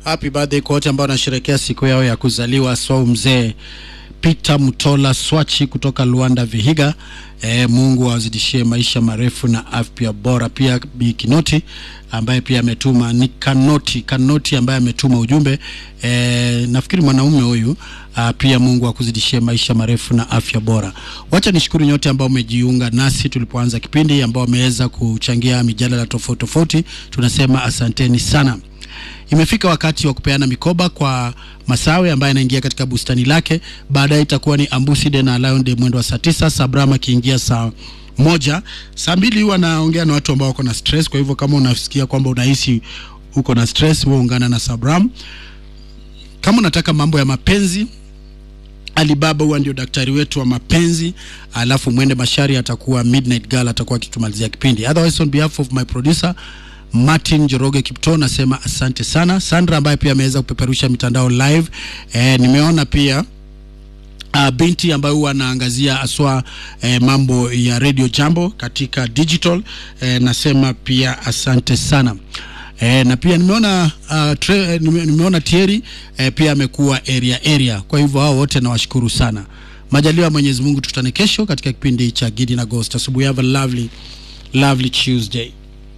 Happy birthday kwa wote ambao wanasherehekea siku yao ya kuzaliwa, swau mzee Peter Mutola Swachi kutoka Luanda Vihiga. E, Mungu awazidishie maisha marefu na afya bora. Pia Bi Kinoti ambaye pia ametuma ni Kanoti Kanoti ambaye ametuma ujumbe e, nafikiri mwanaume huyu a, pia Mungu akuzidishie maisha marefu na afya bora. Wacha nishukuru nyote ambao umejiunga nasi tulipoanza kipindi, ambao wameweza kuchangia mijadala tofauti tofauti, tunasema asanteni sana. Imefika wakati wa kupeana mikoba kwa Masawe ambaye anaingia katika bustani lake. Baadaye itakuwa ni Ambuside na Lion de mwendo wa saa tisa, Sabram akiingia saa moja. Saa mbili huwa naongea na watu ambao wako na stress. Kwa hivyo kama unasikia kwamba unahisi uko na stress, wewe ungana na Sabram. Kama unataka mambo ya mapenzi Alibaba huwa ndio daktari wetu wa mapenzi, alafu Mwende Mashari atakuwa Midnight Girl, atakuwa akitumalizia kipindi. Otherwise on behalf of my producer Martin Joroge Kipto nasema asante sana. Sandra ambaye pia ameweza kupeperusha mitandao live. E, nimeona pia uh, binti ambayo huwa anaangazia aswa eh, mambo ya Radio Jambo katika digital eh, nasema pia asante sana. E, na pia nimeona uh, tre, eh, nime, nimeona Thierry eh, pia amekuwa area area. Kwa hivyo hao wote nawashukuru sana. Majaliwa Mwenyezi Mungu, tukutane kesho katika kipindi cha Gidi na Ghost. Asubuhi, have a lovely lovely Tuesday.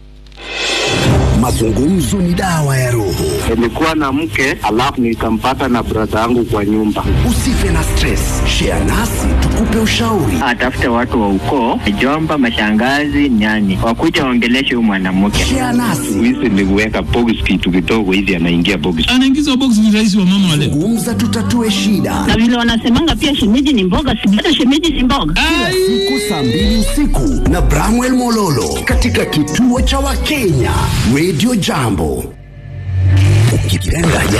Mazungumzo ni dawa ya roho. Nilikuwa na mke alafu nikampata na brada yangu kwa nyumba. Usife na stress, share nasi tukupe ushauri. atafute watu wa ukoo, jomba, mashangazi, nyani, wakuja waongeleshe huyu mwanamke. Share nasi, Hizi ni kuweka box kitu kidogo hivi, anaingia box. anaingizwa box ni rais wa mama wa leo. gumza, tutatue shida. na vile wanasemanga pia shemeji ni mboga, si hata shemeji ni mboga. Siku saa mbili usiku na Bramwell Mololo katika kituo cha Wakenya Radio Jambo. Ukipenda